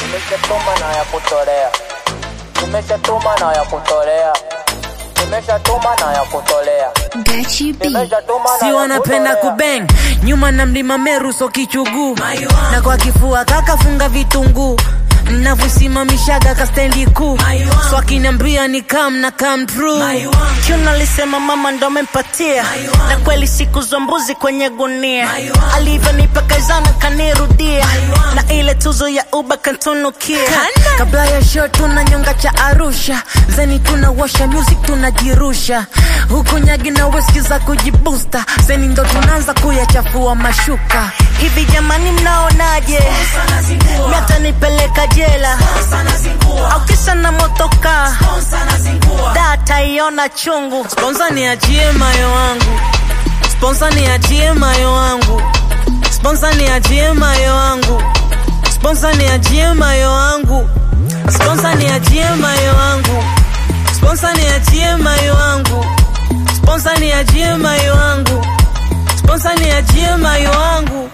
Nimeshatuma na ya kutolea, nimeshatuma na ya kutolea, nimeshatuma na ya kutolea, Gachi B. nimeshatuma na si ya wanapenda kutolea. kubeng nyuma na mlima meru so kichuguu na kwa kifua kakafunga vitunguu navyosimamishaga kastendi kuu so akiniambia ni kam na kam true Chuna alisema mama ndo amempatia na kweli siku za mbuzi kwenye gunia alivyonipa kazana kanirudia na ile tuzo ya uba kantunukia kabla ya show tuna nyonga cha arusha zeni tunawasha music tunajirusha huku nyagi na weski za kujibusta zeni ndo tunaanza kuyachafua mashuka hivi jamani mnaonaje miata nipeleka jela au kisa na motoka data iona chungu Sponsor niachie mayo wangu Sponsor niachie mayo wangu Sponsor niachie mayo wangu Sponsor niachie mayo wangu Sponsor niachie mayo wangu Sponsor niachie mayo wangu Sponsor niachie mayo wangu Sponsor niachie mayo wangu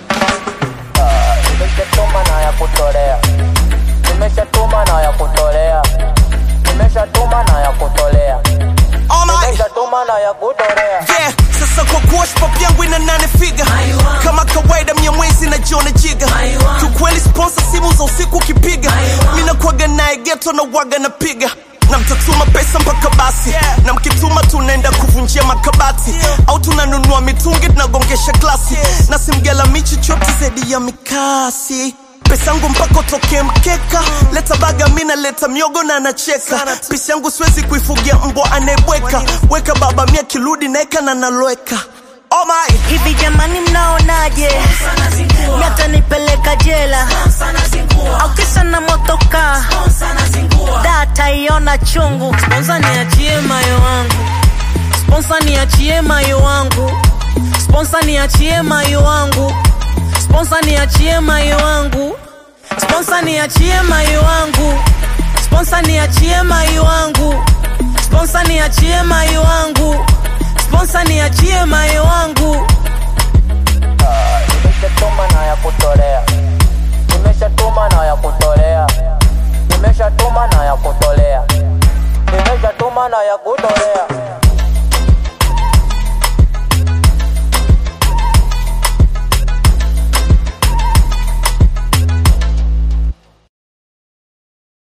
Nimeshatuma na ya kutolea, nimeshatuma na ya kutolea, nimeshatuma na ya kutolea, Oh my nimeshatuma na ya kutolea. yeah, sasa kwa kuwa pop yangu ina nane figa kama kawaida mia mwezi na jiona jiga kiukweli sponsor simu za usiku ukipiga mi nakwaga naye geto na waga napiga na mtatuma pesa mpaka basi na mkituma tunaenda kuvunjia makabati au tunanunua mitungi tunagongesha glasi na simgela michi chote zaidi ya mikasi pesa yangu mpaka utokee mkeka leta baga mina leta miogo na anacheka pisi yangu siwezi kuifugia mbwa anayebweka weka baba mia kirudi naeka na naloweka oh my hivi jamani mnaonaje miata nipeleka jela au kisa na motoka data iona chungu Sponsor niachie mayo wangu Sponsor niachie mayo wangu Sponsor niachie mayo wangu Sponsor niachie mayo wangu Sponsor niachie mayo wangu Sponsor niachie mayo wangu Sponsor niachie mayo wangu Sponsor niachie mayo wangu Nimeshatuma na ya kutolea, nimeshatuma na ya kutolea, nimeshatuma na ya kutolea, nimeshatuma na ya kutolea.